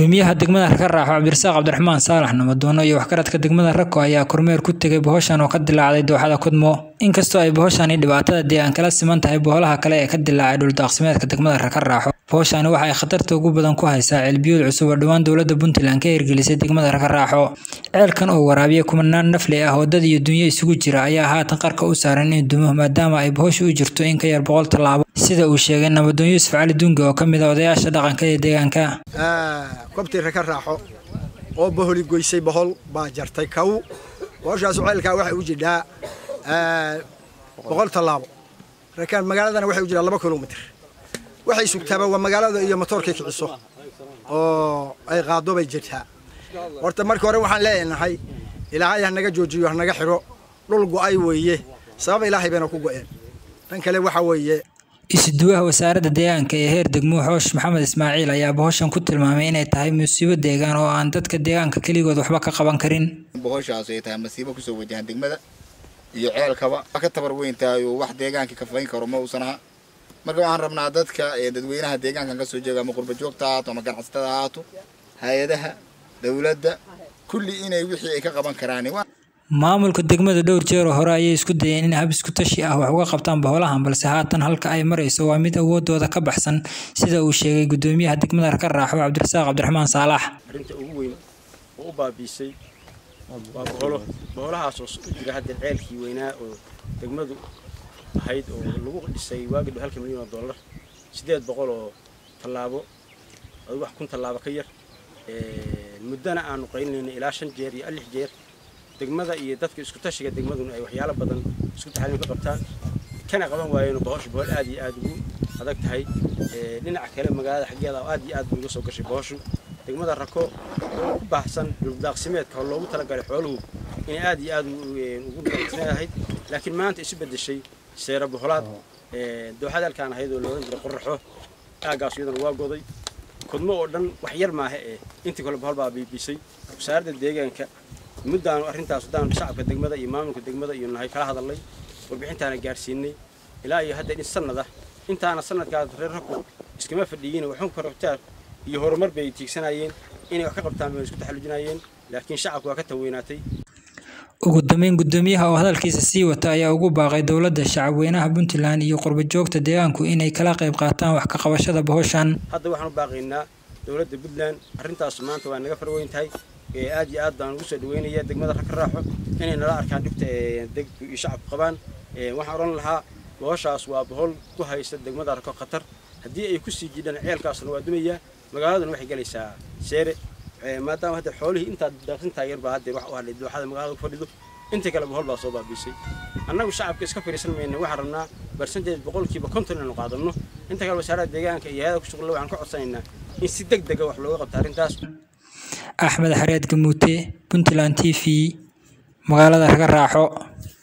gudoomiyaha degmada Rakaraaxo Cabdirasaaq Cabdiraxmaan Saalax Namadoono iyo waxgaradka degmada Rako ayaa kormeer ku tegay bohoshan oo ka dilaacday dooxada Kudmo inkastoo ay bohoshani dhibaatada deegaanka la siman tahay boholaha kale ee ka dilaacay dhuldaaqsimeedka degmada Rakaraaxo bohoshani waxa ay khatarta ugu badan ku haysaa ceelbiyood cusub oo dhowaan dowladda Puntland ka hirgelisay degmada Rakaraaxo ceelkan oo waraabiya kumanaan nafle ah oo dad iyo dunyo isugu jira ayaa haatan qarka u saaran in dumo maadaama ay bohoshu u jirto in ka yar boqol tallaabo sida uu sheegay Nabadoon Yuusuf Cali Dunga oo ka mid ah odayaasha dhaqanka ee deegaanka kobtii Rakaraaxo oo boholi goysay bohol baa jartay kaw bohoshaas ceelkaa waxay u jidhaa boqol tallaabo rakaan magaaladana waxay u jidhaa laba kilomitir waxay sugtaaba waa magaalada iyo motoorkay kiciso oo ay qaado bay jirtaa horta markii hore waxaan leenahay ilaahay ha naga joojiyo ha naga xiro dhul go'ay weeye sabab ilaahay bayna ku go'een tan kale waxa weeye isuduwaha wasaaradda deegaanka ee heer degmo xoosh maxamed ismaaciil ayaa bohoshan ku tilmaamay inay tahay musiibo deegaan oo aan dadka deegaanka keligood waxba ka qaban karin bohoshaas ay tahay masiibo kusoo wajahan degmada iyo ceelkaba ka tabar weyn tahay oo wax deegaanka ka fayn karo ma uusan aha marka waxaan rabnaa dadka dadweynaha deegaankan kasoo jeega ama qurba joogta ahaato ama ganacsatada ahaato hay-adaha dowladda kulli inay wixii ay ka qaban karaan maamulka degmada dhowr jeer oo hore ayay isku dayeen in hab isku tashi ah wax uga qabtaan boholahan balse haatan halka ay marayso waa mid awoodooda ka baxsan sida uu sheegay gudoomiyaha degmada Rakaraaxo Cabdirasaaq Cabdiraxmaan Saalax arrinta ugu weyn oo u baabiisay waa boholo boholahaas oo u jira hadda ceelkii weynaa oo degmadu ahayd oo lagu dhisay waagii halka milyan oo dollar sideed boqol oo tallaabo wax kun tallaabo ka yar muddana aanu qaylinayna ilaa shan jeer iyo lix jeer degmada iyo dadka isku tashiga degmaduna ay waxyaalo badan isku taxaliin ka qabtaan kana qaban waayeen bohosha bohol aad iyo aad ugu adag tahay dhinaca kale magaalada xaggeeda aad iyo aad bay uga soo gashay bohoshu degmada rako oo ku baahsan dhuldaaqsimeedka oo loogu talagalay xooluhu inay aad iyo aad ugu dhaqsanayd laakiin maanta isu bedeshay seera boholaad dooxada halkaan ahayd oo loolan jiray qoraxo aagaas iyadana waa goday kudmo oo dhan wax yar maaha ee intii kale bohol baa biibisay wasaaradda deegaanka muddaanu arrintaas haddaan shacabka degmada iyo maamulka degmada iyo nahay kala hadalnay warbixintaana gaarsiinay ilaa iyo hadda in sanad ah intaana sanadkaas reer rako iskama fadhiyin waxun korobtaar iyo horumar bay tiigsanayeen inay wax ka qabtaan bay isku taxallujinayeen laakiin shacabku waa ka taweynaatay ugu dambeyn gudoomiyaha oo hadalkiisa sii wata ayaa ugu baaqay dowladda shacabweynaha puntland iyo qurba joogta deegaanku inay kala qayb qaataan wax ka qabashada bohoshan hadda waxaan u baaqaynaa dowladda puntland arrintaas maanta waa naga farweyn tahay aad iyo aad baan ugu soo dhaweynaya degmada Rakaraaxo inay nala arkaan dhibta degku iyo shacabku qabaan waxaan oran lahaa bohoshaas waa bohol ku haysta degmada Rako khatar haddii ay ku sii jidhaan ceelkaasna waa dumaya magaaladuna waxay galaysaa seere maadaama hadda xoolihii intaad daaqsintaa yar baa hadda wax u hadhay dooxada magaalada ku fadhido inta kale bohol baa soo baabiisay annagu shacabka iska fariisan mayna waxaan rabnaa barsanteed boqolkiiba konton inaanu qaadanno inta kale wasaaradda deegaanka iyo hayada ku shuqula waxaan ka codsanaynaa in si deg dega wax looga qabto arrintaas axmed xareed gamuute puntland t v magaalada rakaraaxo